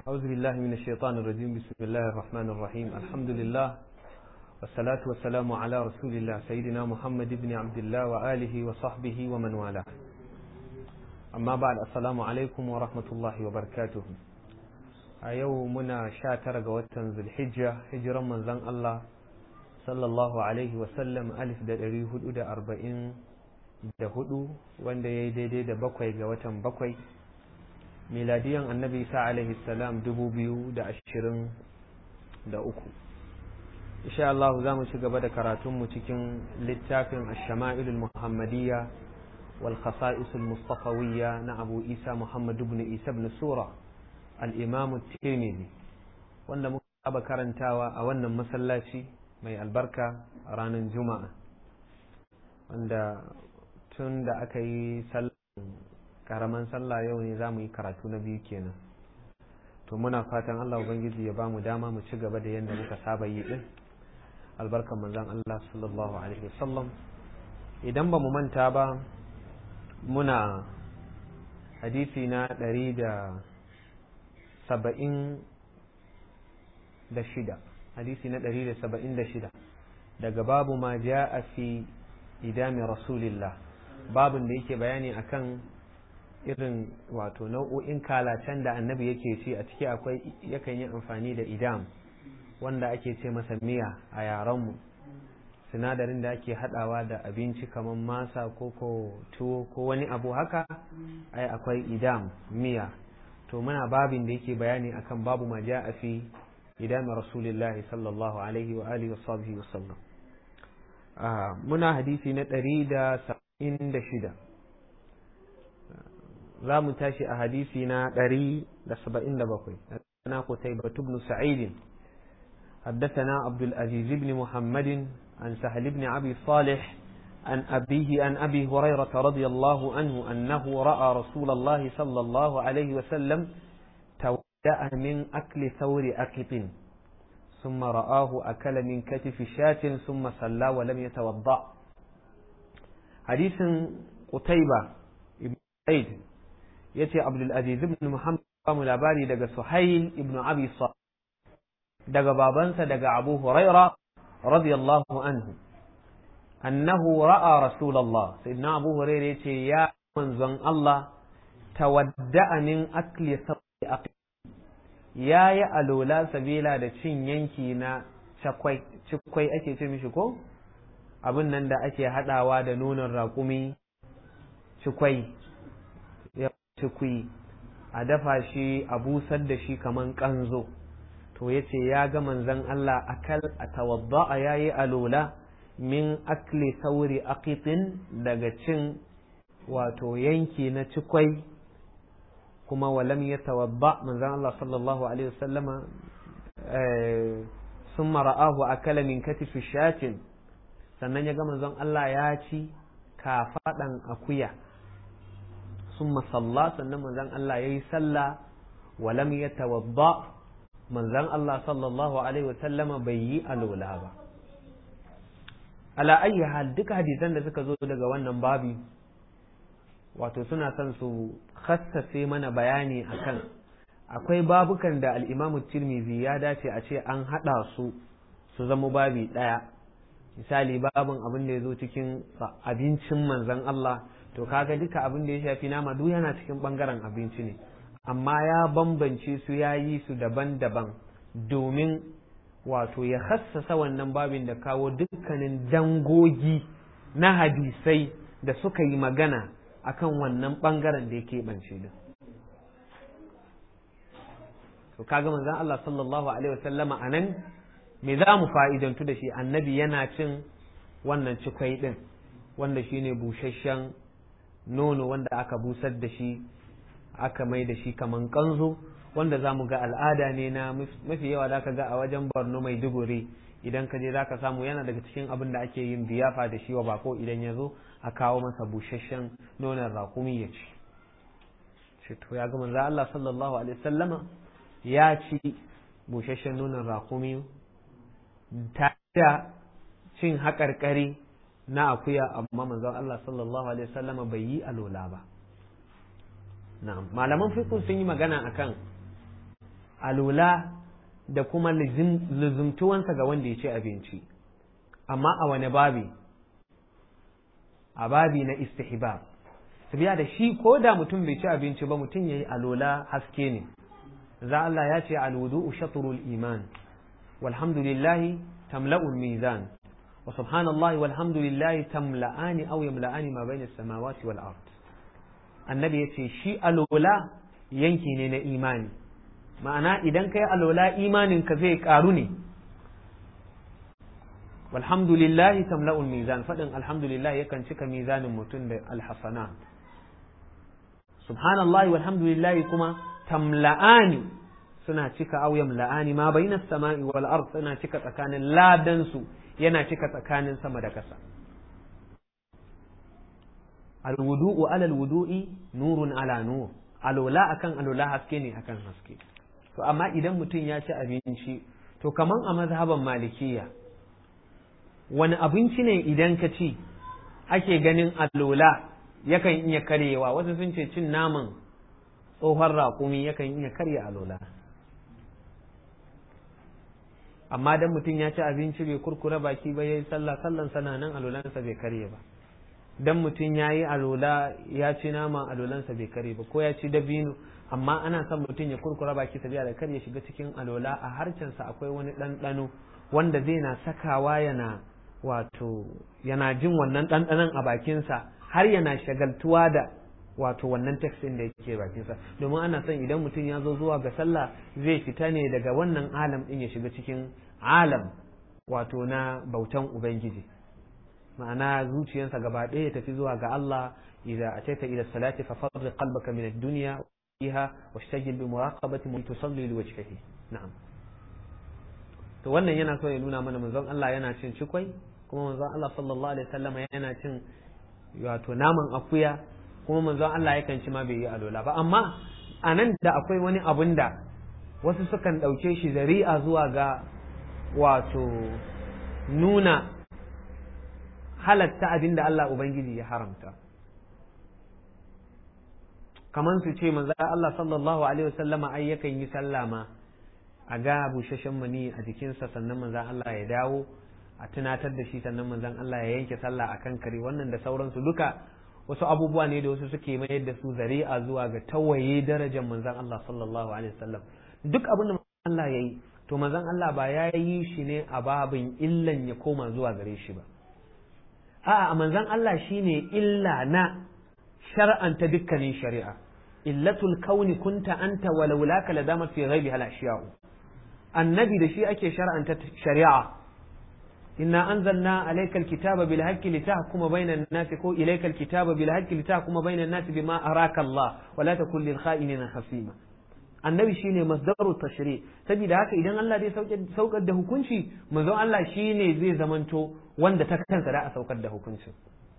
أعوذ بالله من الشيطان الرجيم بسم الله الرحمن الرحيم الحمد لله والصلاة والسلام على رسول الله سيدنا محمد بن عبد الله وآله وصحبه ومن والاه أما بعد السلام عليكم ورحمة الله وبركاته أيو منا شاتر وتن ذي الحجة هجرا من زن الله صلى الله عليه وسلم ألف دا هدو دا أربعين da hudu wanda ya yi daidai da bakwai ga watan bakwai miladiyan annabi isa alaihi salam dubu biyu da ashirin da uku insha Allah za mu ci gaba da karatunmu cikin littafin ashama'ilul muhammadiyya wal khasa'isul mustafawiyya na abu isa muhammad ibn isa ibn sura al-imam tirmidhi wanda muka saba karantawa a wannan masallaci mai albarka a ranar juma'a wanda tun da aka yi karaman sallah yau ne za mu yi karatu na biyu kenan to muna fatan Allah Ubangiji ya ba mu dama mu ci gaba da yadda muka saba yi din albarkan manzon Allah sallallahu alaihi wasallam idan ba mu manta ba muna hadisi na ɗari da saba'in da shida hadisi na ɗari da saba'in da shida daga babu ma ja'a fi idami rasulillah babin da yake bayani akan irin wato nau'o'in kalacen da annabi yake ci a ciki akwai yakan yi amfani da idam wanda ake ce masa miya a yarenmu sinadarin da ake hadawa da abinci kamar masa ko ko tuwo ko wani abu haka ai akwai idam miya to muna babin da yake bayani akan babu ma a fi idam rasulillahi sallallahu alaihi wa alihi wa sahbihi wa sallam muna hadisi na ɗari da saba'in da shida za mu tashi a hadisi na ɗari da saba'in da bakwai na kutai batu ibn sa'idin حدثنا عبد العزيز بن محمد عن سهل بن أبي صالح عن أبيه عن أبي هريرة رضي الله عنه أنه رأى رسول الله صلى الله عليه وسلم تودأ من أكل ثور أكط ثم رآه أكل من كتف شاة ثم صلى ولم يتوضأ حديث قتيبة ابن سعيد يتي عبد العزيز بن محمد قام labari daga Suhail ibn Abi daga babansa daga Abu Huraira radiyallahu anhu annahu ra'a Rasulullah sayyidina Abu Huraira yace ya manzon Allah tawadda'a min akli sabi ya yi alola sabila da cin yanki na cikwai cikwai ake ce mishi ko abin nan da ake hadawa da nonon raƙumi cikwai ya cikwi a dafa shi a busar da shi kaman kanzo to ya ce ya ga manzan Allah akal a tawadda ya yi alola min akli sauri aqitin daga cin wato yanki na cikwai kuma walam ya tawadda manzan Allah sallallahu alaihi wasallama sun mara'ahu akala min katifi shatin sannan ya ga manzon Allah ya ci kafaɗan akuya sun masalla sannan manzon Allah ya yi sallah walam ya tawadda manzon Allah sallallahu alaihi wasallama bai yi alola ba ala ayyi hal duka hadisan da suka zo daga wannan babi wato suna son su khassace mana bayani akan akwai babukan da al'imamu tirmizi ya dace a ce an haɗa su su zama babi ɗaya misali babin abin da ya zo cikin abincin manzan Allah to kaga duka abin da ya shafi nama duk yana cikin ɓangaren abinci ne amma ya bambance su ya yi su daban-daban domin wato ya hassasa wannan babin da kawo dukkanin dangogi na hadisai da suka yi magana akan wannan ɓangaren da ya keɓance din. to kaga manzon Allah sallallahu alaihi wasallama anan me za mu fa'idantu da shi annabi yana cin wannan cikwai din wanda shine busasshen nono wanda aka busar da shi aka mai da shi kaman kanzo wanda za mu ga al'ada ne na mafi yawa da ka ga a wajen borno mai duguri idan ka je za ka samu yana daga cikin abin da ake yin biyafa da shi wa bako idan ya zo a kawo masa busasshen nonon rakumi ya ci to ya ga manzo Allah sallallahu alaihi wasallama ya ci busasshen nonon rakumi ta da cin haƙarƙari na akuya amma manzon Allah sallallahu alaihi wasallama bai yi alola ba na'am malaman fiqh sun yi magana akan alula da kuma lizumtuwansa ga wanda ya ci abinci amma a wani babi a babi na istihbab biya da shi ko da mutum bai ci abinci ba mutum ya yi alola haske ne za Allah ya ce alwudu shatrul iman walhamdulillahi tamla'ul mizan wa subhanallahi walhamdulillahi tamla'ani aw yamla'ani ma bayna samawati wal ard annabi yace shi alola yanki ne na imani ma'ana idan kai alola imanin ka zai karu ne walhamdulillahi tamla'ul mizan fadin alhamdulillah yakan cika mizanin mutum da alhasanat subhanallahi walhamdulillahi kuma tamla'ani suna cika aw yamla'ani ma bainas sama'i wal ard suna cika tsakanin ladan su yana cika tsakanin sama da ƙasa alwudu'u ala alwudu'i nurun ala nur alola akan alola haske ne akan haske to amma idan mutum ya ci abinci to kaman a mazhaban malikiya wani abinci ne idan ka ci ake ganin alola yakan iya karyewa wasu sun ce cin naman tsohon raƙumi yakan iya karya alola amma dan mutum ya ci abinci bai kurkura baki ba yayi sallah sallan sana nan alolansa bai karye ba dan mutum ya yi alola ya ci nama alolansa bai karye ba ko ya ci dabino amma ana son mutum ya kurkura baki sabiya da kar ya shiga cikin alola a harcensa akwai wani ɗanɗano wanda zai na sakawa yana wato yana jin wannan ɗanɗanon a bakinsa har yana shagaltuwa da wato wannan tekstin da yake bakinsa domin ana son idan mutum ya zo zuwa ga sallah zai fita ne daga wannan alam din ya shiga cikin alam wato na bautan ubangiji ma'ana zuciyarsa gaba ɗaya ya tafi zuwa ga Allah idza ataita ila salati fa farriq qalbaka min ad-dunya fiha washtagil bi muraqabati man tusalli li wajhihi na'am to wannan yana so ya nuna mana manzon Allah yana cin cikwai kuma manzon Allah sallallahu alaihi wasallam yana cin wato naman akuya kuma manzon Allah yakan ci ma bai yi alola ba amma a nan da akwai wani abun da wasu sukan ɗauke shi zari'a zuwa ga wato nuna halatta abin da Allah Ubangiji ya haramta kamar su ce manzo Allah sallallahu alaihi wasallama ai yakan yi sallama a ga bushashen mani a jikinsa sannan manzo Allah ya dawo a tunatar da shi sannan manzon Allah ya yanke sallah akan kare wannan da sauransu duka wasu abubuwa ne da wasu suke mayar da su zari'a zuwa ga tawaye darajar manzon Allah sallallahu alaihi wasallam duk abin da Allah ya yi to manzon Allah ba ya yi shi ne a babin illan ya koma zuwa gare shi ba a'a manzon Allah shine illa na shar'anta dukkanin shari'a illatul kauni kunta anta walau laka ladama fi ghaibi hal ashiya'u annabi da shi ake shar'anta shari'a إنا أنزلنا عليك الكتاب بالحق لتحكم بين الناس كو إليك الكتاب بالحق لتحكم بين الناس بما أراك الله ولا تكن للخائنين خصيما annabi shine masdaru tashri saboda haka idan Allah zai saukar da hukunci manzo Allah shine zai zamanto wanda ta kansa da a saukar da hukuncin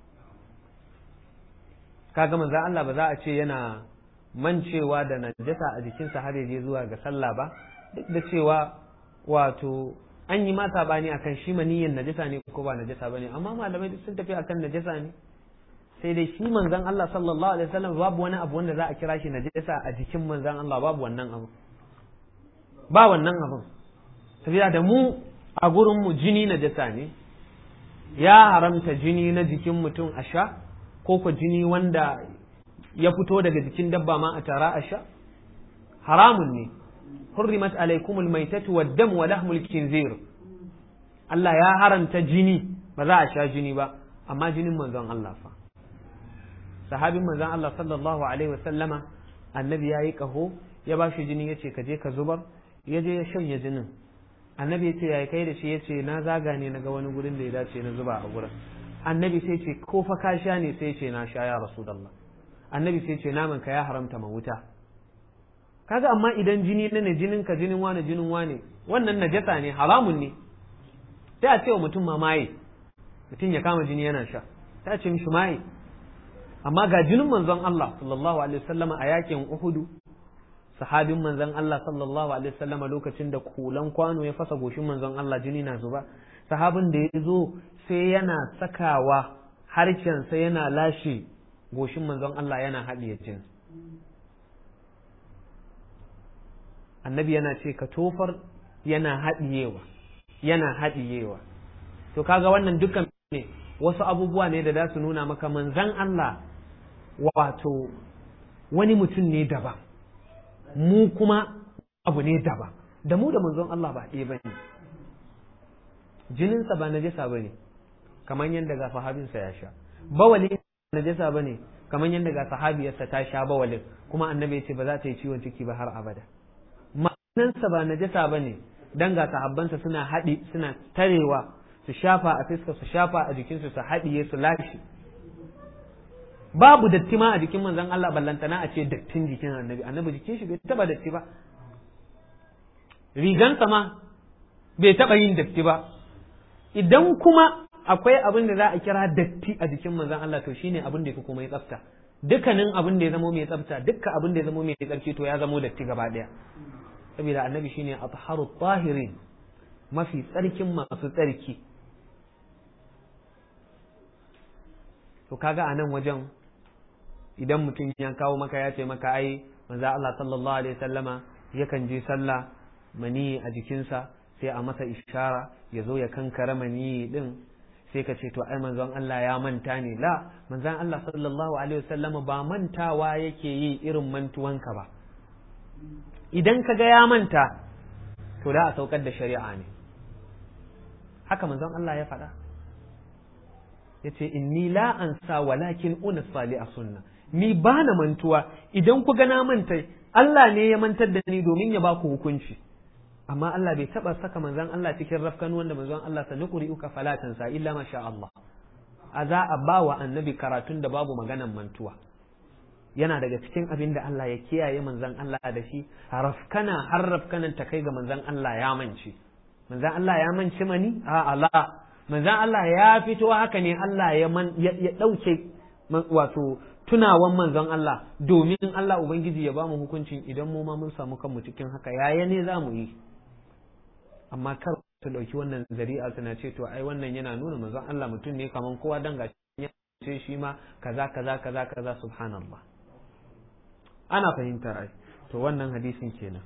kaga manzo Allah ba za a ce yana mancewa da najasa a jikinsa har ya je zuwa ga sallah ba duk da cewa wato an yi ma sabani akan shi maniyin najasa ne ko ba najasa bane amma malamai duk sun tafi akan najasa ne sai dai shi manzon Allah sallallahu alaihi wasallam babu wani abu wanda za a kira shi najasa a jikin manzon Allah babu wannan abu ba wannan abun tafiya da mu a gurin mu jini najasa ne ya haramta jini na jikin mutum a sha ko ko jini wanda ya fito daga jikin dabba ma a tara a sha haramun ne حرمت عليكم الميتة والدم ولحم الخنزير Allah ya haramta jini ba za a sha jini ba amma jinin manzon Allah fa sahabin manzon Allah sallallahu alaihi wasallama annabi ya yi kaho ya ba shi jini ya ce ka je ka zubar ya je ya shanye jinin annabi ya ce ya kai da shi ya ce na zaga ne na ga wani gurin da ya dace na zuba a gurin annabi sai ce ko fa ka sha ne sai ce na sha ya rasulullah annabi sai ce naman ka ya haramta ma wuta kaga amma idan jini na ne jinin ka jinin wane jinin wane wannan najasa ne haramun ne sai a ce wa mutum ma maye mutum ya kama jini yana sha sai a ce mishi maye amma ga jinin manzon Allah sallallahu alaihi wasallama a yakin Uhudu sahabin manzon Allah sallallahu alaihi wasallama lokacin da kulan kwano ya fasa goshin manzon Allah jini na zuba sahabin da ya zo sai yana sakawa harshen sai yana lashe goshin manzon Allah yana haɗiye jini annabi yana ce ka tofar yana haɗiyewa yana haɗiyewa to kaga wannan dukkan ne wasu abubuwa ne da za su nuna maka manzan Allah wato wani mutum ne daban mu kuma abu ne daban da mu da manzon Allah ba ɗaya bane jininsa ba najasa bane kamar yadda ga sahabinsa ya sha bawali najasa bane kamar yadda ga sahabiyarsa ta sha bawalin kuma annabi ya ce ba za ta yi ciwon ciki ba har abada ma'anansa ba najasa bane dan ga sahabbansa suna haɗi suna tarewa su shafa a fiska su shafa a jikinsu su haɗiye su lashe babu datti ma a jikin manzon Allah ballantana a ce dattin jikin annabi annabi jikin shi bai taba datti ba rigansa ma bai taba yin datti ba idan kuma akwai abin da za a kira datti a jikin manzon Allah to shine abin da yake kuma ya tsafta dukkanin abin da ya zamo mai tsafta dukkan abin da ya zamo mai tsarki to ya zamo datti gaba daya saboda annabi shine atharu tahirin mafi tsarkin masu tsarki to kaga a nan wajen idan mutum ya kawo maka ya ce maka ai manzo Allah sallallahu alaihi wasallama yakan je sallah mani a jikinsa sai a masa ishara ya zo ya kankara mani din sai ka ce to ai manzon Allah ya manta ne la manzon Allah sallallahu alaihi wasallama ba mantawa yake yi irin mantuwanka ba idan ka ga ya manta to da a saukar da shari'a ne haka manzon Allah ya faɗa ya ce inni la ansa walakin una sali a sunna ni ba na mantuwa idan ku na manta Allah ne ya mantar da ni domin ya ba ku hukunci amma Allah bai taba saka manzon Allah cikin rafkan wanda manzon Allah sa nukuri uka falatan sa illa masha Allah a za a ba wa annabi karatun da babu maganan mantuwa yana daga cikin abin da Allah ya kiyaye manzon Allah da shi rafkana har rafkanan ta kai ga manzon Allah ya mance manzon Allah ya mance mani a Allah manzan Allah ya fito haka ne Allah ya ɗauke wato tunawan manzon Allah domin Allah Ubangiji ya ba mu hukuncin idan mu ma mun samu kanmu cikin haka yaya ne za mu yi amma kar su ɗauki wannan zari'a suna ce to ai wannan yana nuna manzon Allah mutum ne kaman kowa dan gashi ya ce shi ma kaza kaza kaza kaza subhanallah ana fahimta ai to wannan hadisin kenan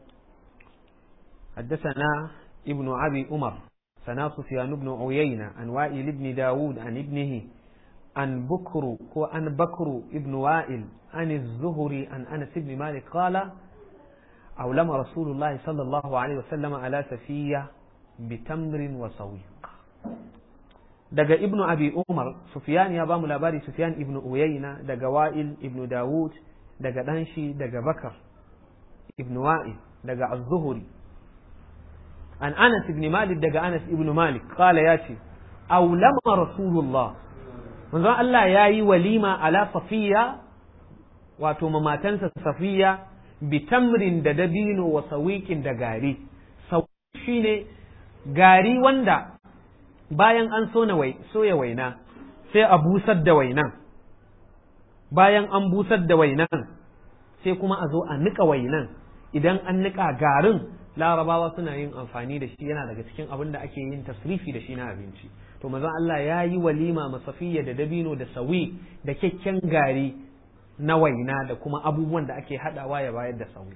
حدثنا ابن أبي عمر سنا سفيان بن عيينة عن وائل بن داود عن ابنه عن بكر عن بكر ابن وائل عن الزهري عن أنس بن مالك قال أولم رسول الله صلى الله عليه وسلم على سفية بتمر وسويق daga ibn abi umar sufyan ya bamu labari sufyan ibn uyayna daga wa'il ibn dawud daga danshi daga bakar ibn wa'il daga az-zuhri an Anas ibn Malik daga Anas ibn Malik kala ya ce aulama rasulullah manzo Allah ya yi walima ala safiya wato mamatansa safiya bi tamrin da dabino wa sawiqin da gari sawiq shine gari wanda bayan an sona wai soya waina sai a busar da wainan bayan an busar da wainan sai kuma a zo a nika wainan idan an nika garin larabawa suna yin amfani da shi yana daga cikin abin da ake yin tasrifi da shi na abinci to manzon Allah ya yi walima masafiya da dabino da sawi da kyakken gari na waina da kuma abubuwan da ake hadawa ya bayar da sawi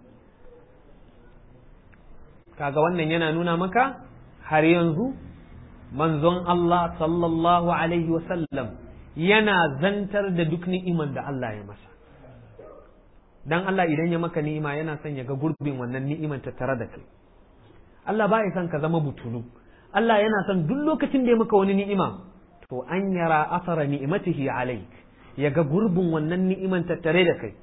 kaga wannan yana nuna maka har yanzu manzon Allah sallallahu alaihi wasallam yana zantar da duk ni'iman da Allah ya masa dan Allah idan ya maka ni'ima yana son ya ga gurbin wannan ni'iman tattare da kai Allah ba ya son ka zama butulu Allah yana son duk lokacin da ya maka wani ni'ima to an yara asara ni'imatihi alaik ya ga gurbin wannan ni'iman tattare da kai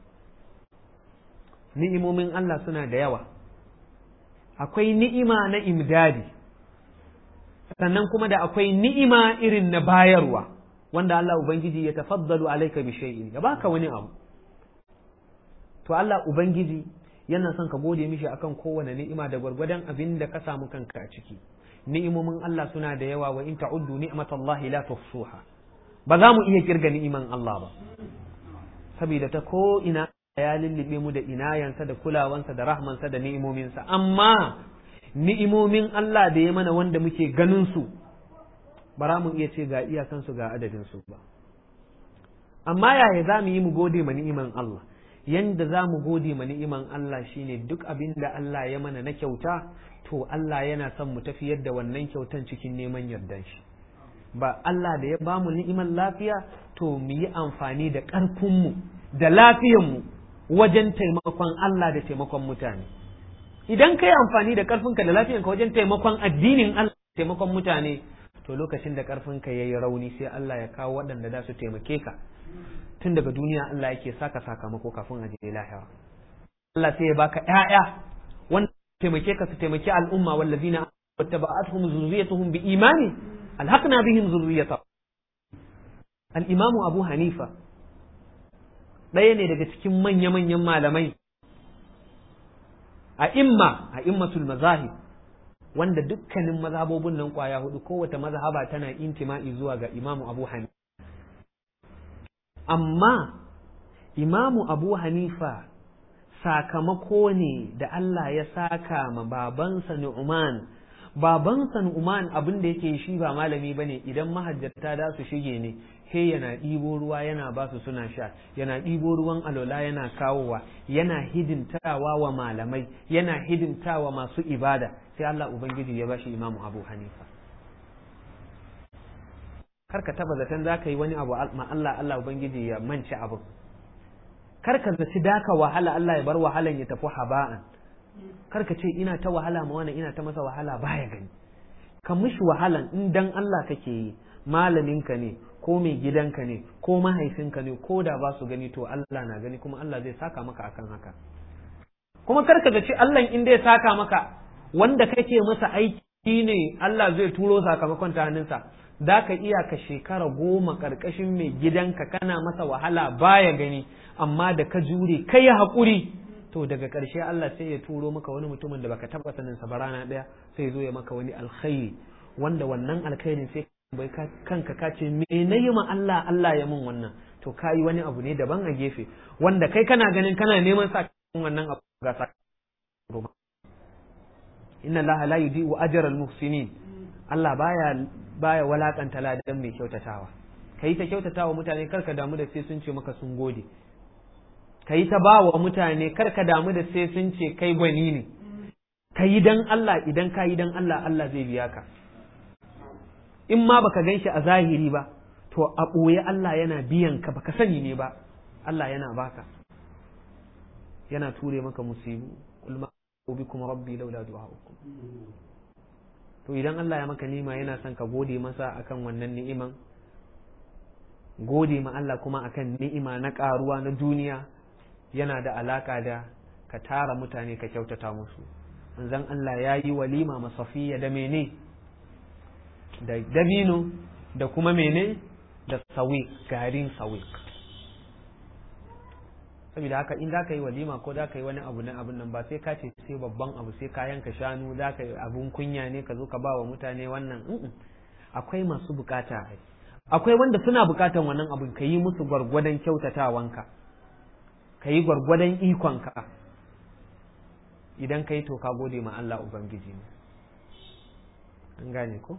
ni'imomin Allah suna da yawa akwai ni'ima na imdadi sannan kuma da akwai ni'ima irin na bayarwa wanda Allah ubangiji ya tafaddalu alaika bi shay'in ya baka wani abu to Allah Ubangiji yana son ka gode mishi akan kowane ni'ima da gwargwadon abin da ka samu kanka a ciki ni'imomin Allah suna da yawa wa in ta'uddu ni'matallahi la tuhsuha ba za mu iya kirga ni'iman Allah ba saboda ta ko ina ya lullube mu da inayansa da kulawansa da rahmansa da ni'imominsa amma ni'imomin Allah da ya mana wanda muke ganin su ba za mu iya ce ga iyakansu ga adadin su ba amma yaya za mu yi mu gode ma ni'iman Allah yanda za mu gode ma ni'iman Allah shine duk abin da Allah ya mana na kyauta to Allah yana son mu tafiyar da wannan kyautan cikin neman yardan shi ba Allah da ya ba mu ni'iman lafiya to mu yi amfani da ƙarfinmu da lafiyanmu wajen taimakon Allah da taimakon mutane idan ka yi amfani da ƙarfinka da lafiyanka wajen taimakon addinin Allah da taimakon mutane to lokacin da ƙarfinka ya yi rauni sai Allah ya kawo waɗanda za su taimake ka tun daga duniya Allah yake saka sakamako kafin a je lahira Allah sai ya baka ƴaƴa wanda taimake ka su taimaki al'umma wallazina wattaba'atuhum zurriyatuhum bi imani alhaqna bihim zurriyata al-imamu Abu Hanifa ɗaya ne daga cikin manya-manyan malamai a imma a immatul mazahib wanda dukkanin mazhabobin nan kwaya hudu kowace mazhaba tana intima'i zuwa ga imamu Abu Hanifa amma imamu abu hanifa sakamako ne da Allah ya saka ma babansa Nu'man babansa Nu'man abin da yake shi ba malami bane idan mahajjata da su shige ne he yana ɗibo ruwa yana ba su suna sha yana ɗibo ruwan alola yana kawowa yana hidimtawa wa malamai yana hidimtawa masu ibada sai Allah ubangiji ya bashi imamu abu hanifa kar ka taba zaton za ka yi wani abu ma Allah Allah Ubangiji ya mance abu kar ka zaci daka wahala Allah ya bar wahalan ya tafi haba'an kar ka ce ina ta wahala ma wannan ina ta masa wahala baya gani ka mishi wahalan in dan Allah kake yi malaminka ne ko mai gidanka ne ko mahaifinka ne ko da ba su gani to Allah na gani kuma Allah zai saka maka akan haka kuma kar ka zaci Allah in dai saka maka wanda kake masa aiki ne Allah zai turo sakamakon ta hannunsa za ka iya ka shekara goma ƙarƙashin mai gidanka kana masa wahala baya gani amma da ka jure kai haƙuri to daga ƙarshe Allah sai ya turo maka wani mutumin da baka taɓa sanin sa ba rana ɗaya sai ya zo ya maka wani alkhairi wanda wannan alkhairin sai bai kanka ka ce me na yi ma Allah Allah ya mun wannan to ka yi wani abu ne daban a gefe wanda kai kana ganin kana neman sa wannan abu ga sa inna Allah la yudi'u ajral muhsinin Allah baya baya walakanta ladan mai kyautatawa kai ta kyautatawa mutane karka damu da sai sun ce maka sun gode kai ta bawa mutane karka damu da sai sun ce kai gwani ne kai dan Allah idan ka yi dan Allah Allah zai biya ka in ma baka gan shi a zahiri ba to a ɓoye Allah yana biyan ka baka sani ne ba Allah yana baka yana ture maka musibu ulma bikum rabbi laula du'a'ukum to idan Allah ya maka nima yana son ka gode masa akan wannan ni'iman gode ma Allah kuma akan ni'ima na karuwa na duniya yana da alaka da ka tara mutane ka kyautata musu manzon Allah ya yi walima masafiya da mene da dabino da kuma mene da sawiq garin sawiq saboda haka in za ka yi walima ko za ka yi wani abu na abun nan ba sai ka ce sai babban abu sai ka yanka shanu za ka yi abun kunya ne ka zo ka ba wa mutane wannan akwai masu bukata akwai wanda suna bukatan wannan abun ka yi musu gwargwadon kyautatawanka ka yi gwargwadon ikonka idan ka yi to ka gode ma Allah Ubangiji ne an gane ko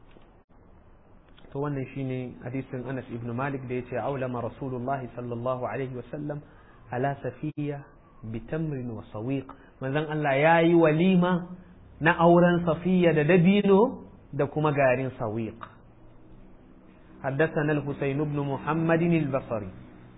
to wannan shine hadisin Anas ibn Malik da yace aulama Rasulullah sallallahu alaihi wasallam ala safiya bitamrin wa sawiq manzon Allah yayi walima na auren safiya da dabino da kuma garin sawiq حدثنا الحسين بن محمد البصري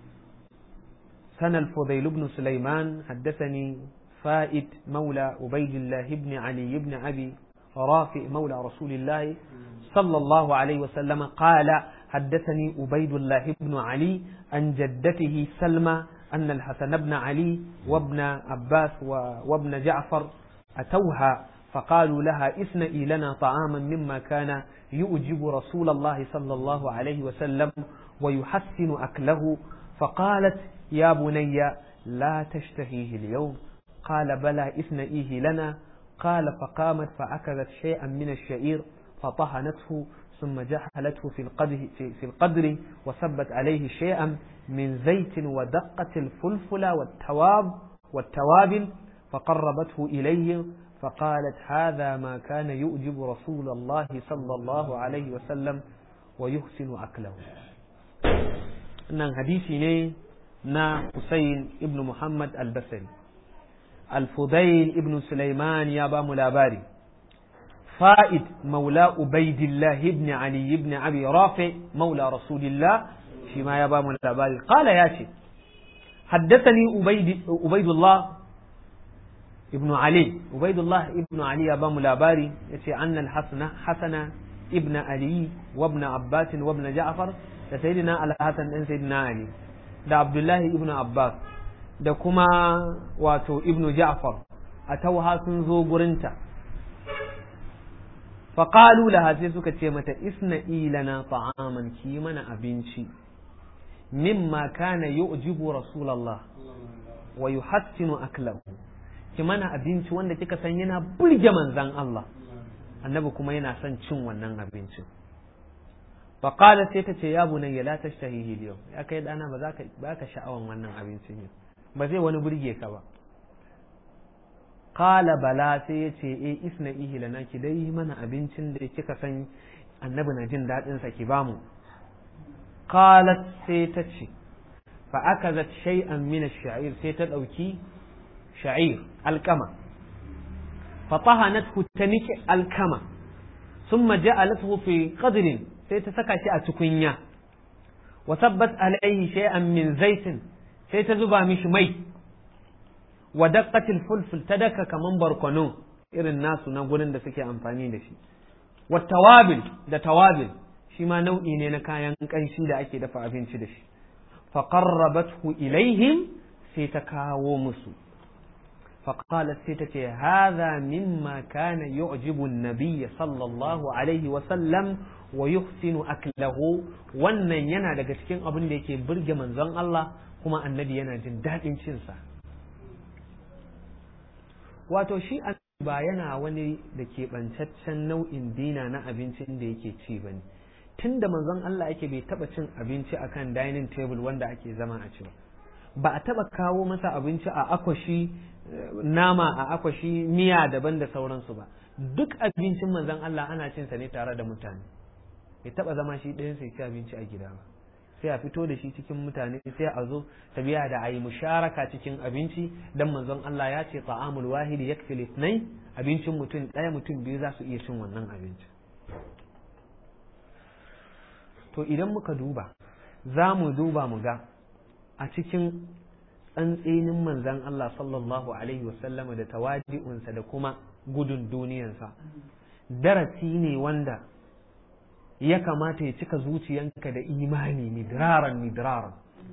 سنة الفضيل بن سليمان حدثني فائد مولى عبيد الله بن علي بن أبي رافع مولى رسول الله صلى الله عليه وسلم قال حدثني عبيد الله بن علي عن جدته سلمى أن الحسن بن علي وابن عباس وابن جعفر أتوها فقالوا لها اسنئي لنا طعاما مما كان يؤجب رسول الله صلى الله عليه وسلم ويحسن أكله فقالت يا بني لا تشتهيه اليوم قال بلى اسنئيه لنا قال فقامت فأكلت شيئا من الشعير فطهنته ثم جحلته في القدر, في, في القدر وسبت عليه شيئا من زيت ودقت الفلفل والتواب والتوابل فقربته إليه فقالت هذا ما كان يؤجب رسول الله صلى الله عليه وسلم ويحسن أكله nan hadisi ne na Husayn ibn Muhammad al-Basri al-Fudail ibn Sulaiman ya ba mu labari فائد مولى عبيد الله بن علي بن أبي رافع مولى رسول الله فيما يبا من الأباري قال ياتي حدثني عبيد عبيد الله ابن علي عبيد الله ابن علي يبا من الأباري ياتي أن الحسن حسن ابن علي وابن عباس وابن جعفر سيدنا الحسن ان سيدنا علي da Abdullahi ibn Abbas da kuma wato ibn Ja'far a tauha sun zo gurinta faƙalu laha sai suka ce mata isna ilana ta'aman ki mana abinci mimma kana yu'jibu rasulallah wa yuhassinu aklahu ki mana abinci wanda kika san yana burge manzan Allah annabi kuma yana son cin wannan abincin faƙala sai ta ce ya bunayya la tashtahihi yau ya kai dana ba za ka ba ka sha'awan wannan abincin yau ba zai wani burge ka ba Kala bala sai ya ce e isna ihi lana ki dai mana abincin da kika san annabi na jin daɗin sa ki bamu qalat sai ta ce fa akazat shay'an min ash-sha'ir sai ta dauki sha'ir alkama fa tahanathu taniki alkama thumma ja'alathu fi qadrin sai ta saka shi a tukunya wa sabbat alayhi shay'an min zaitin sai ta zuba mishi mai wa daqqatil fulful ta daka kaman barkono irin nasu na gurin da suke amfani da shi wa tawabil da tawabil shi ma nau'i ne na kayan kanshi da ake dafa abinci da shi fa qarrabathu ilaihim sai ta kawo musu fa qalat sai ta ce hadha mimma kana yu'jibu an-nabiy sallallahu alaihi wa sallam wa yuhsinu aklahu wannan yana daga cikin abin da yake burge manzon Allah kuma annabi yana jin daɗin cinsa wato shi ba yana wani da keɓantaccen nau'in dina na abincin da yake ci ba ne tun da manzon Allah yake bai taɓa cin abinci akan dining table wanda ake zama a ci ba ba a taɓa kawo masa abinci a akwashi nama a akwashi miya daban da sauransu ba duk abincin manzon Allah ana cin sa ne tare da mutane bai taɓa zama shi ɗayan sai ci abinci a gida ba sai a fito da shi cikin mutane sai a zo tabiya da a yi musharaka cikin abinci dan manzon Allah ya ce ta'amul wahidi yakfi litnai abincin mutum ɗaya mutum biyu za su iya cin wannan abinci to idan muka duba za mu duba mu ga a cikin tsantsenin manzon Allah sallallahu alaihi wasallama da tawadi'unsa da kuma gudun duniyansa darasi ne wanda ya kamata ya cika zuciyanka da imani midraran midraran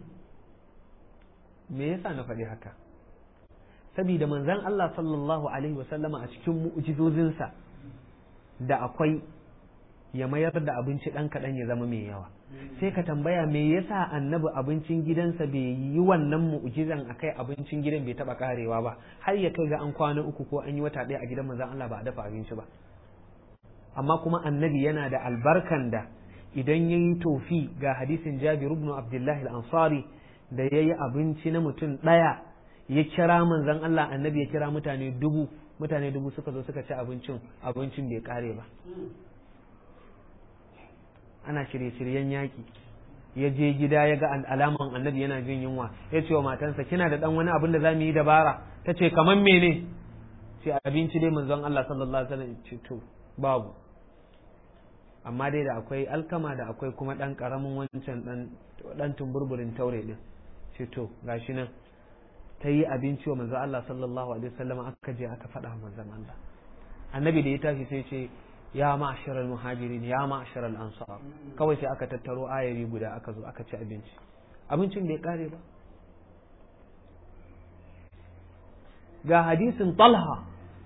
me yasa na faɗi haka saboda manzon Allah sallallahu alaihi wasallama a cikin mu'jizozinsa da akwai ya mayar da abinci ɗan kaɗan ya zama mai yawa sai ka tambaya me yasa annabi abincin gidansa bai yi wannan mu'jizan akai abincin gidan bai taɓa karewa ba har ya kai ga an kwana uku ko an yi wata ɗaya a gidan manzon Allah ba a dafa abinci ba amma kuma annabi yana da albarkan da idan ya yi tofi ga hadisin jabir ibn abdullahi al-ansari da ya yi abinci na mutum ɗaya ya kira manzon Allah annabi ya kira mutane dubu mutane dubu suka zo suka ci abincin abincin bai kare ba ana shirye-shiryen yaƙi ya je gida ya ga alaman annabi yana jin yunwa ya ce wa matansa kina da dan wani abin da za mu yi dabara ta ce kamar mene ce abinci dai manzon Allah sallallahu alaihi wasallam ce to babu amma dai da akwai alkama da akwai kuma ɗan ƙaramin wancan ɗan tumburburin taure ɗin ce to gashi nan ta yi abinci wa manzo Allah sallallahu alaihi wasallam aka je aka faɗa manzon Allah annabi da ya tashi sai ce ya ma'ashar muhajirin ya ma'ashar ansar kawai sai aka tattaro ayari guda aka zo aka ci abinci abincin bai kare ba ga hadisin talha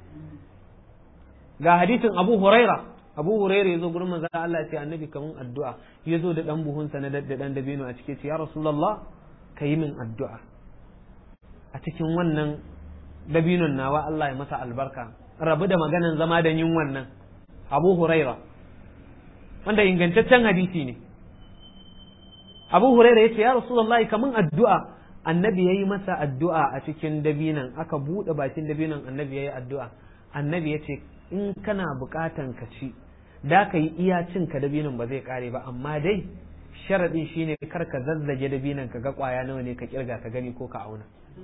ga hadisin abu huraira abu huraira ya zo gurin manzon Allah ya ce annabi kamun addu'a ya zo da dan buhunsa na da dan dabino a cike ce ya rasulullah ka yi min addu'a a cikin wannan dabinon nawa Allah ya masa albarka rabu da maganan zama da yin wannan abu huraira wanda ingantaccen hadisi ne abu huraira ya ce ya rasulullah kamun addu'a annabi ya yi masa addu'a a cikin dabinan aka buɗe bakin dabinan annabi ya yi addu'a annabi ya ce in kana buƙatan ka ci da ka yi iya cin ka dabinin ba zai kare ba amma dai sharadin shine kar ka zazzage dabinan ka ga kwaya nawa ne ka kirga ka gani ko ka auna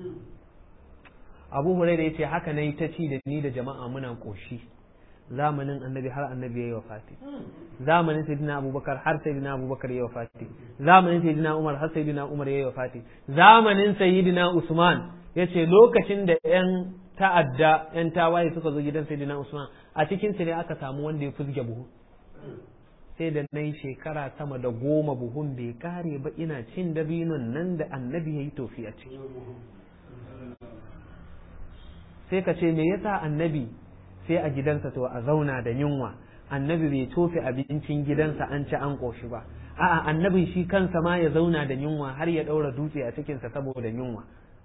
abu huraira ya ce haka na yi ta ci da ni da jama'a muna ƙoshi zamanin annabi har annabi ya yi wafati zamanin sayyidina abubakar har sayyidina abubakar ya yi wafati zamanin sayyidina umar har sayyidina umar ya yi wafati zamanin sayyidina usman ya ce lokacin da yan ta'adda yan tawaye suka zo gidan sayyidina usman a cikin su ne aka samu wanda ya fuzge buhu sai da na yi shekara sama da goma buhun bai kare ba ina cin dabinon nan da annabi ya yi tofi a ciki sai ka ce me yasa annabi sai a gidansa to a zauna da yunwa annabi bai tofe abincin gidansa an ci an ƙoshi ba a'a annabin shi kansa ma ya zauna da yunwa har ya ɗaura dutse a cikinsa saboda yunwa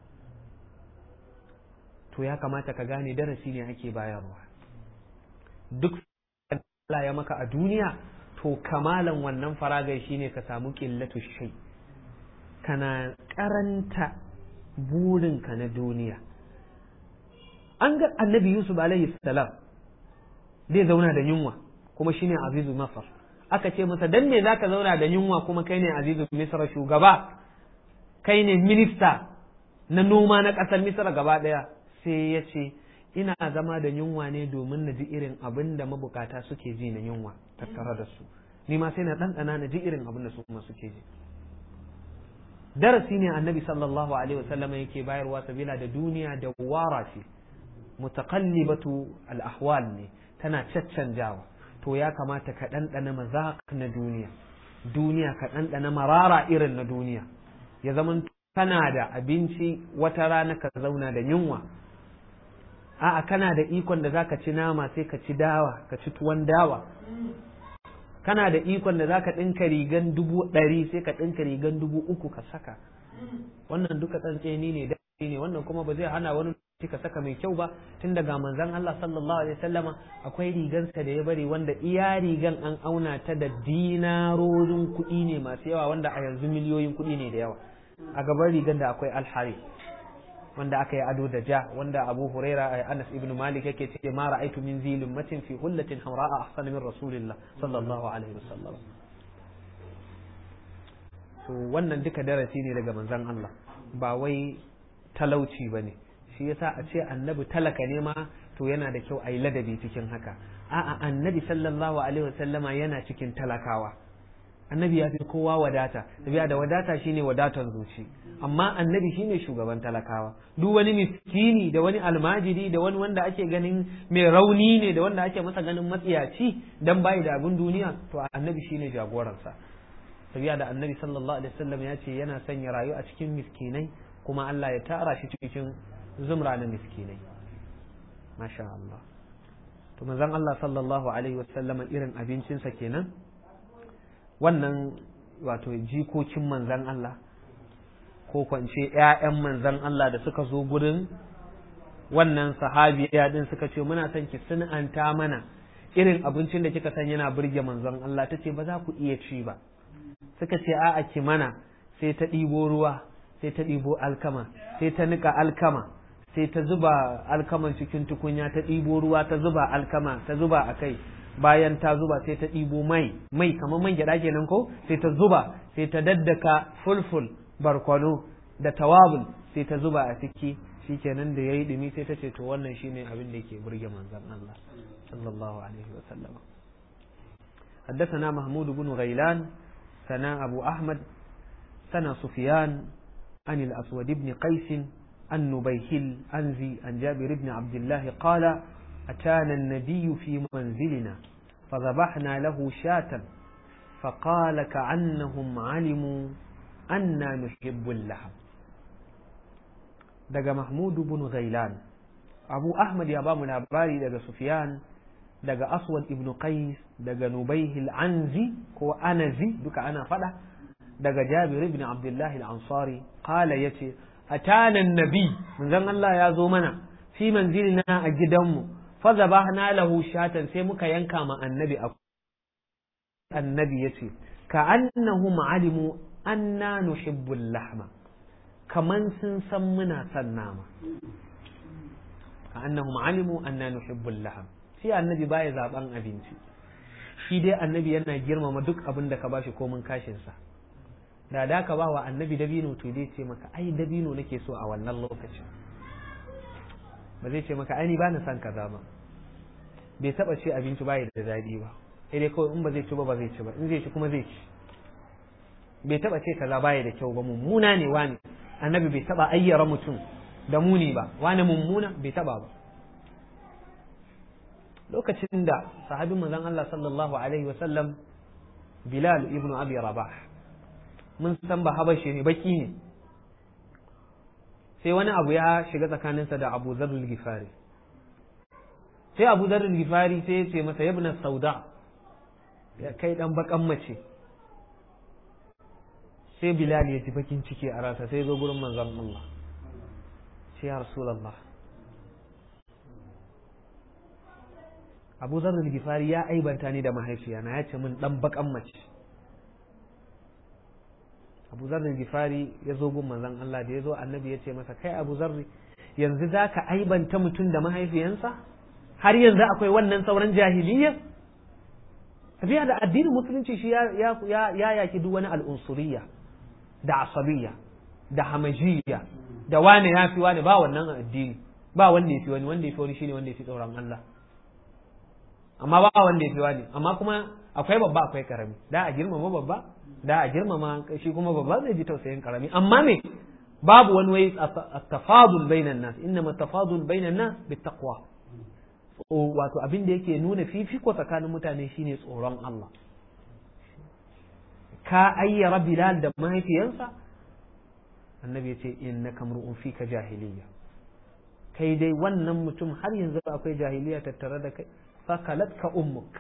to ya kamata ka gane darasi ne ake bayarwa duk Allah ya maka a duniya to kamalan wannan faragai shine ka samu ƙillatu shai kana karanta burinka na duniya an ga annabi yusuf alaihi salam zai zauna da yunwa kuma shine azizu masar aka ce masa dan me zaka zauna da yunwa kuma kai ne azizu misra shugaba kai ne minista na noma na ƙasar misra gaba ɗaya sai ya ce ina zama da yunwa ne domin na ji irin abin da mabukata suke ji na yunwa tattare da su ni ma sai na ɗanɗana na ji irin abin da su kuma suke ji darasi ne annabi sallallahu alaihi wasallam yake bayarwa sabila da duniya da wara ce mutaqallibatu al-ahwal ne tana caccanjawa to ya kamata ka ɗanɗana mazaq na duniya duniya ka ɗanɗana marara irin na duniya ya zama kana da abinci wata rana ka zauna da yunwa a'a kana da ikon da zaka ci nama sai ka ci dawa ka ci tuwon dawa kana da ikon da zaka ɗinka rigan dubu ɗari sai ka ɗinka rigan dubu uku ka saka wannan duka tsantseni ne da ne wannan kuma ba zai hana wani ka saka mai kyau ba tun daga manzon Allah sallallahu alaihi wasallama akwai rigansa da ya bari wanda iya rigan an auna ta da dinarorin kuɗi ne masu yawa wanda a yanzu miliyoyin kuɗi ne da yawa a gaban rigan da akwai alhari wanda aka yi ado da ja wanda Abu Huraira Anas ibn Malik yake ce ma ra'aitu min zilin matin fi hullatin hamra'a ahsan min rasulillah sallallahu alaihi wasallam to wannan duka darasi ne daga manzon Allah ba wai talauci bane shi yasa a ce annabi talaka ne ma to yana da kyau a yi ladabi cikin haka a'a annabi sallallahu alaihi wasallama yana cikin talakawa annabi ya fi kowa wadata tabiya da wadata shine wadatan zuci amma annabi shine shugaban talakawa duk wani miskini da wani almajiri da wani wanda ake ganin mai rauni ne da wanda ake masa ganin matsiyaci dan bai da abin duniya to annabi shine jagoransa tabiya da annabi sallallahu alaihi wasallam ya ce yana sanya rayu a cikin miskinai kuma Allah ya tara shi cikin zumra na miskinai masha Allah to manzon Allah sallallahu alaihi wasallam irin abincinsa kenan wannan wato jikokin manzan Allah ko kwance ‘ya'yan manzan Allah da suka zo gurin wannan sahabiya din suka ce muna son ki sun'anta mana irin abincin da kika san yana burge manzon Allah ta ce ba za ku iya ci ba suka ce a'a ki mana sai ta ɗibo ruwa sai ta ɗibo alkama sai ta nika alkama sai ta zuba alkaman cikin tukunya ta ɗibo ruwa ta zuba alkama ta zuba a kai bayan ta zuba sai ta ɗibo mai mai kamar man gyaɗa kenan ko sai ta zuba sai ta daddaka fulful barkwano da tawabul sai ta zuba a ciki shikenan da yayi dumi sai ta ce to wannan shine abin da yake burge manzon Allah sallallahu alaihi wa sallam حدثنا محمود بن غيلان سنا أبو أحمد سنا سفيان عن الأسود بن قيس عن نبيهل أنزي عن جابر بن عبد الله قال أتانا النبي في منزلنا فذبحنا له شاة فقال كأنهم علموا أنا نحب اللحم دقى محمود بن غيلان أبو أحمد يا بام الأباري دقى سفيان دقى أسود ابن قيس دقى نبيه العنزي كو أنزي دقى أنا فلا دقى جابر بن عبد الله الأنصاري قال يتي أتانا النبي من ذن الله يا زومنا في منزلنا أجدمه fazabahna lahu shatan sai muka yanka ma annabi a annabi yace ka annahum alimu anna nuhibbu lahma kaman sun san muna son nama ka annahum alimu anna nuhibbu lahm shi annabi baya zaben abinci shi dai annabi yana girmama duk abin da ka bashi komin kashin sa da da ka ba wa annabi dabino to dai ce maka ai dabino nake so a wannan lokacin ba zai ce maka ai ni ba na son kaza ba bai taba ce abinci bai da daɗi ba sai dai kawai in ba zai ci ba ba zai ci ba in zai ci kuma zai ci bai taba ce kaza bai da kyau ba mummuna ne wani annabi bai taba ayyara mutum da muni ba wani mummuna bai taba ba lokacin da sahabin manzon Allah sallallahu alaihi wa sallam Bilal ibn Abi Rabah mun san ba habashi ne baki ne sai wani abu ya shiga tsakaninsa da Abu Dharr al-Ghifari sai Abu Dharr al-Ghifari sai ya ce masa yabna sauda ya kai dan bakan mace sai Bilal ya ji bakin ciki a rasa sai zo gurin manzon Allah sai ya Rasulullah Abu Dharr al-Ghifari ya aibanta ni da mahaifiyana ya ce min dan bakan mace Abu Dharr al-Ghifari ya zo gun manzon Allah da ya zo annabi ya ce masa kai Abu Dharr yanzu zaka aibanta mutum da mahaifiyansa har yanzu akwai wannan sauran jahiliya tafiya da addinin musulunci shi ya ya yaki duk wani al'unsuriya da asabiyya da hamajiyya da wane ya fi wane ba wannan addini ba wanda ya fi wani wanda ya fi wani shine wanda ya fi tsoron Allah amma ba wanda ya fi wani amma kuma akwai babba akwai karami da a girmama babba da a girmama shi kuma babba zai ji tausayin karami amma me babu wani wai tafadul bainan nas inna tafadul bainan nas bittaqwa wato abin da yake nuna fifiko tsakanin mutane shine tsoron Allah ka ayyara bilal da mahaifiyansa annabi ya ce innaka mar'un fika jahiliya kai dai wannan mutum har yanzu akwai jahiliya tattare da kai fakalatka ummuk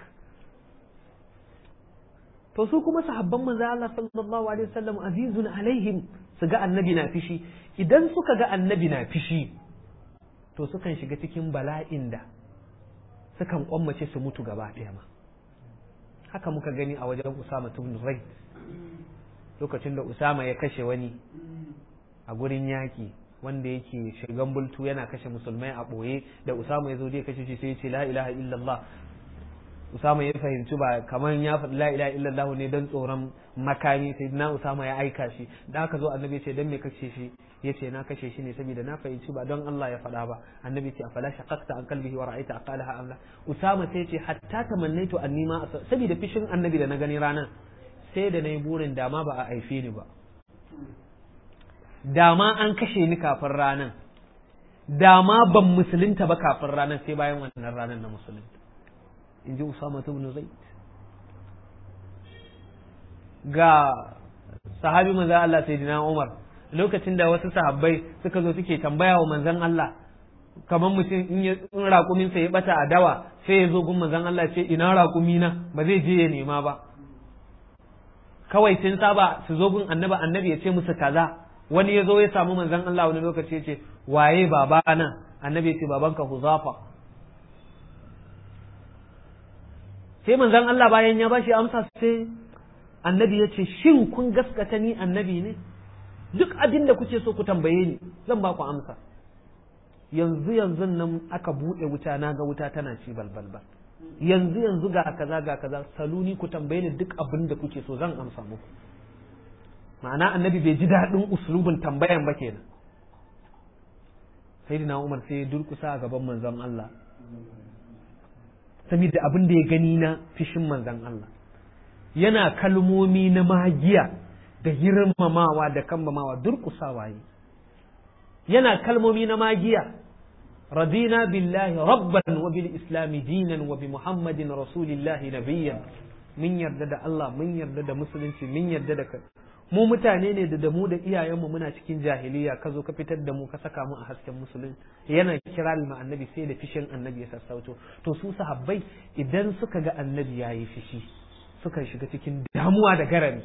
to su kuma sahabban manzo Allah sallallahu alaihi wasallam azizun alaihim su ga annabi na fishi idan suka ga annabi na fishi to sukan shiga cikin bala'in da sukan kwammace su mutu gaba ɗaya ma haka muka gani a wajen Usama ibn Zaid lokacin da Usama ya kashe wani a gurin yaki wanda yake shigan bultu yana kashe musulmai a ɓoye da Usama ya zo zai kashe shi sai ya ce la ilaha illallah Usama ya fahimci ba kamar ya faɗi la ilaha illallah ne don tsoron makami sai na Usama ya aika shi da aka zo annabi ya ce dan me kashe shi ya ce na kashe shi ne saboda na fahimci ba don Allah ya faɗa ba annabi ce afala shaqaqta an qalbihi wa ra'aita aqalaha amla Usama sai ce hatta tamannaitu anni ma saboda fishin annabi da na gani ranar sai da nayi burin dama ba a haife ni ba dama an kashe ni kafin ranar dama ban musulunta ba kafin ranar sai bayan wannan ranar na musulunta in ji Usama ibn Zaid ga sahabi manzon Allah sayyidina Umar lokacin da wasu sahabbai suka zo suke tambaya wa manzon Allah kamar mutum in ya in raƙumin sa ya bata a dawa sai ya zo gun manzon Allah ce ina raƙumi na ba zai je ya nema ba kawai sun saba su zo gun annabi annabi ya ce musu kaza wani ya zo ya samu manzon Allah wani lokaci ya ce waye baba nan annabi ya ce babanka Huzafa sai manzon Allah bayan ya bashi amsa sai annabi ya ce shin kun gaskata ni annabi ne duk abin da kuke so ku tambaye ni zan ba ku amsa yanzu yanzu nan aka buɗe wuta na ga wuta tana ci balbalbal yanzu yanzu ga kaza ga kaza saluni ku tambaye ni duk abin da kuke so zan amsa muku ma'ana annabi bai ji daɗin uslubin tambayan ba kenan sayyidina Umar sai ya durkusa a gaban manzon Allah saboda abin da ya gani na fishin manzon Allah yana kalmomi na magiya da girmamawa da kambamawa durkusawa yi yana kalmomi na magiya radina billahi rabban wa bil islami dinan wa bi muhammadin rasulillahi nabiyyan mun yarda da Allah mun yarda da musulunci mun yarda da kai mu mutane ne da da mu da iyayenmu muna cikin jahiliya ka zo ka fitar da mu ka saka mu a hasken musulunci yana kira ma annabi sai da fishin annabi ya sassauto to su sahabbai idan suka ga annabi yayi fishi sukan shiga cikin damuwa da garami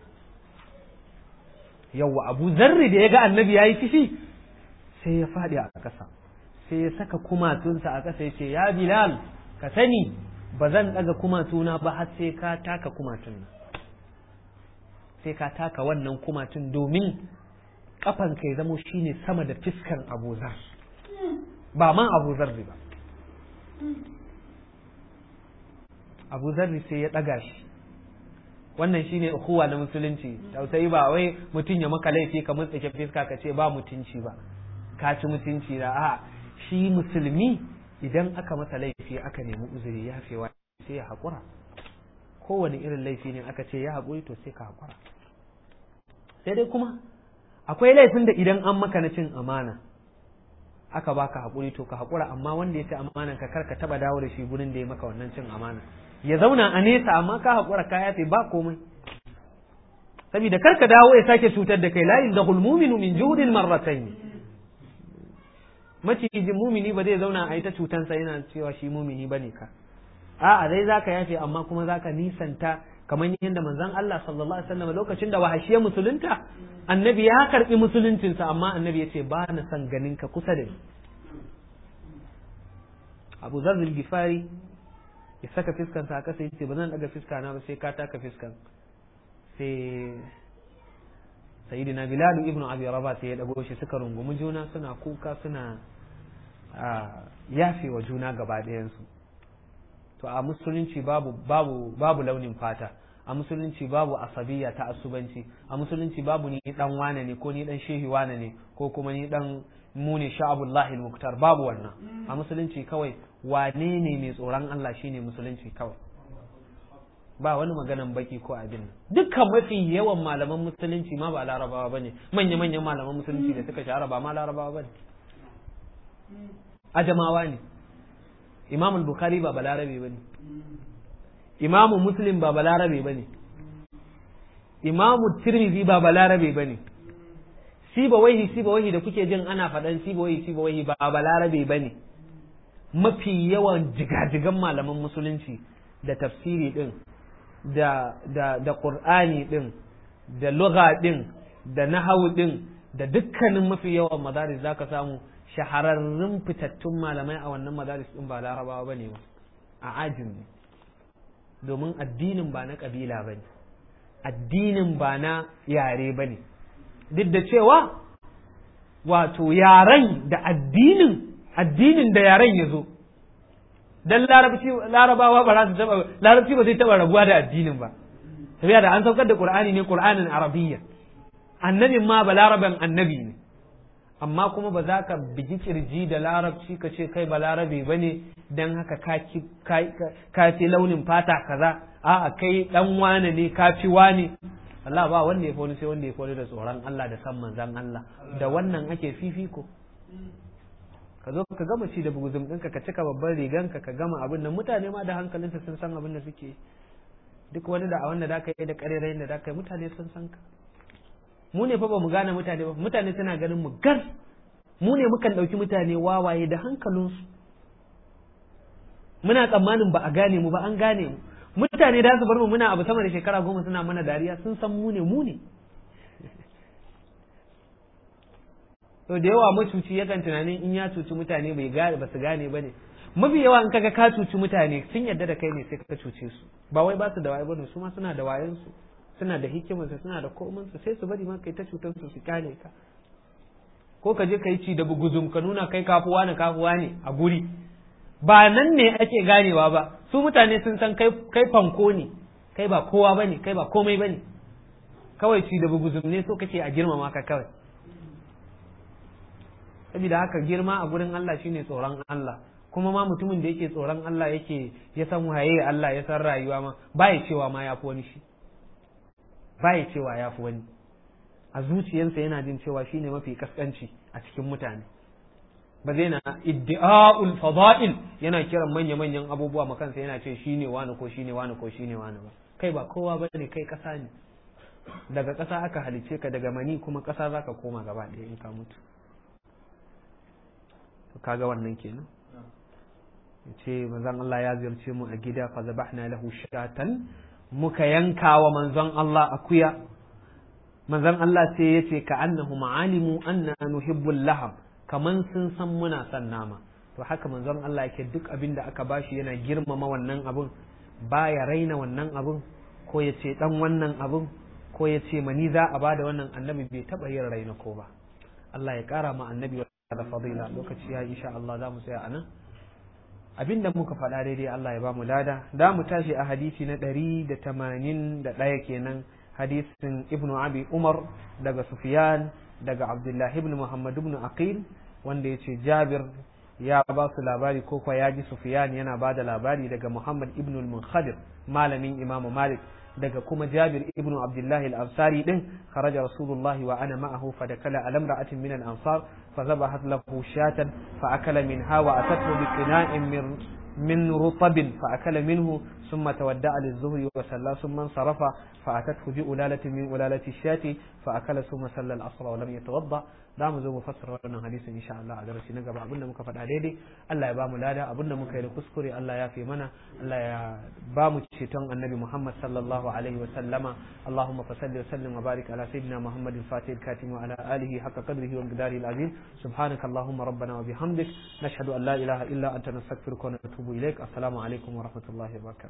yawwa abu zarri da ya ga annabi ya yi fishi sai ya faɗi a ƙasa sai ya saka kumatunsa a ƙasa ya ce ya bilal ka sani ba zan ɗaga kumatuna ba har sai ka taka kumatun sai ka taka wannan kumatun domin ƙafan ka ya zamo shine sama da fiskan abu zar ba ma abu zarri ba abu zarri sai ya ɗaga shi wannan shine ukhuwa na musulunci tausayi ba wai mutum ya maka laifi ka mutsake fiska ka ce ba mutunci ba ka ci mutunci da a shi musulmi idan aka masa laifi aka nemi uzuri ya fewa sai ya haƙura kowane irin laifi ne aka ce ya haƙuri to sai ka haƙura sai dai kuma akwai laifin da idan an maka na cin amana aka baka haƙuri to ka haƙura amma wanda ya ci amanan ka kar ka taba dawo da shi gurin da ya maka wannan cin amana ya zauna a nesa amma ka haƙura ka yafe ba komai saboda kar ka dawo ya sake cutar da kai la yuzahul mu'minu min juhudin marratayn macijin mumini ba zai zauna a ita cutansa yana cewa shi mumini bane ka a'a dai zaka yafe amma kuma zaka nisanta kamar yadda manzon Allah sallallahu alaihi wasallam lokacin da wahashiyar musulunta annabi ya karbi musuluncinsa amma annabi ya ce ba na son ganin ka kusa da ni Abu Zar Gifari ya saka fiskansa a kasa yace ba zan daga fiska na ba sai ka taka fiskan sai sayyidina Bilal ibn Abi Rabah sai ya dago shi suka rungumi juna suna kuka suna yafe wa juna gaba ɗayansu to a musulunci babu babu babu launin fata a musulunci babu asabiya ta asubanci a musulunci babu ni dan wane ne ko ni dan shehi wane ne ko kuma ni dan mu ne sha'abullahi muktar babu wannan a musulunci kawai wane ne mai tsoron Allah shine musulunci kawai ba wani maganan baki ko abin nan dukkan mafi yawan malaman musulunci ma ba larabawa bane manya manyan malaman musulunci da suka shahara ba ma larabawa bane ajamawa ne imam al-bukhari ba balarabe bane imam muslim ba balarabe bane imam tirmidhi ba balarabe bane siba wahi siba wahi da kuke jin ana faɗan siba wahi siba wahi ba balarabe bane mafi yawan jigajigan malaman musulunci da tafsiri din da da da qur'ani din da lugha din da nahawu din da dukkanin mafi yawan madaris zaka samu shahararrun fitattun malamai a wannan madaris din ba larabawa bane ba a ajin ne domin addinin ba na kabila bane addinin ba na yare bane duk da cewa wato yaren da addinin addinin da yaren ya zo dan larabci larabawa ba za su taba larabci ba zai taba rabuwa da addinin ba tafiya da an saukar da qur'ani ne qur'anin arabiyya annabin ma ba laraban annabi ne amma kuma ba za ka bigi kirji da larabci ka ce kai ba larabe ba ne don haka ka fi launin fata kaza a'a kai dan wane ne ka fi wane Allah ba wanda ya wani sai wanda ya wani da tsoron Allah da san manzan Allah da wannan ake fifiko ka zo ka gama ci da buguzum ɗinka ka cika babban riganka ka gama abin nan mutane ma da hankalinsa sun san abin da suke duk wani da a wanda da ka yi da ƙarerayin da da ka yi mutane sun san ka mu ne fa ba mu gane mutane ba mutane suna ganin mu gas mu ne mukan ɗauki mutane wawaye da hankalinsu muna tsammanin ba a gane mu ba an gane mu mutane da su bar mu muna abu sama da shekara goma suna mana dariya sun san mu ne mu ne to da yawa macuci yakan tunanin in ya cuci mutane bai gane ba su gane ba ne mafi yawa in kaga ka cuci mutane sun yarda da kai ne sai ka cuce su ba wai ba su da waye bane su ma suna da wayansu suna da hikimarsa suna da komansu sai su bari ma kai ta cutar su su kyale ka ko ka je ka yi ci da buguzum ka nuna kai kafuwa ne kafuwa ne a guri ba nan ne ake ganewa ba su mutane sun san kai kai fanko ne kai ba kowa bane kai ba komai bane kawai ci da buguzum ne so kake a girmama ka kawai saboda haka girma a gurin Allah shine tsoron Allah kuma ma mutumin da yake tsoron Allah yake ya san waye Allah ya san rayuwa ma ba ya cewa ma ya fi wani shi baya cewa ya fi wani a zuciyarsa yana jin cewa shine mafi kaskanci a cikin mutane ba zai na iddi'a'ul fada'il yana kiran manya-manyan abubuwa makansa yana ce shine wani ko shine wani ko shine wani ba kai ba kowa ba ne kai kasa ne daga kasa aka halice ka daga mani kuma kasa zaka koma gaba ɗaya in ka mutu to kaga wannan kenan ce manzon Allah ya ziyarce mu a gida fa zabahna lahu shatan muka yanka wa manzon Allah akuya manzon Allah sai ya ce ka annahu ma'alimu anna nuhibbul laham kaman sun san muna son nama to haka manzon Allah yake duk abin da aka bashi yana girmama wannan abun baya raina wannan abun ko ya ce dan wannan abun ko ya ce mani za a bada wannan annabi bai taba yin raina ko ba Allah ya kara ma annabi da fadila lokaci ya insha Allah za mu tsaya anan abinda muka faɗa daidai Allah ya ba mu lada da mu tashi a hadisi na ɗari da tamanin da ɗaya kenan hadisin ibnu abi umar daga sufyan daga abdullahi ibn muhammad ibn aqil wanda ya ce jabir ya ba su labari ko kuwa ya ji sufyan yana ba da labari daga muhammad ibn al-munkhadir malamin imamu malik daga kuma Jabir ibn Abdullah al-Ansari din kharaja Rasulullah wa ana ma'ahu fa dakala ala imra'atin min al-ansar fa zabahat lahu shatan fa akala minha wa atathu bi qina'in min من رطب فأكل منه ثم تودع للظهر وصلى ثم انصرف فأتته بألالة من ألالة الشاة فأكل ثم صلى العصر ولم يتوضأ da mu zo mu fassara wannan hadisin insha Allah a darasi na gaba abinda muka faɗa daidai Allah ya ba mu lada abinda muka yi da kuskure Allah ya fi mana Allah ya ba mu ceton annabi Muhammad sallallahu alaihi wa sallama Allahumma fasalli wa sallim wa barik ala sayyidina Muhammadin fatih katim wa ala alihi haqqa qadrihi wa qadarihi al-azim subhanaka Allahumma rabbana wa bihamdik nashhadu an la ilaha illa anta nastaghfiruka wa natubu ilaik assalamu alaikum wa rahmatullahi wa barakatuh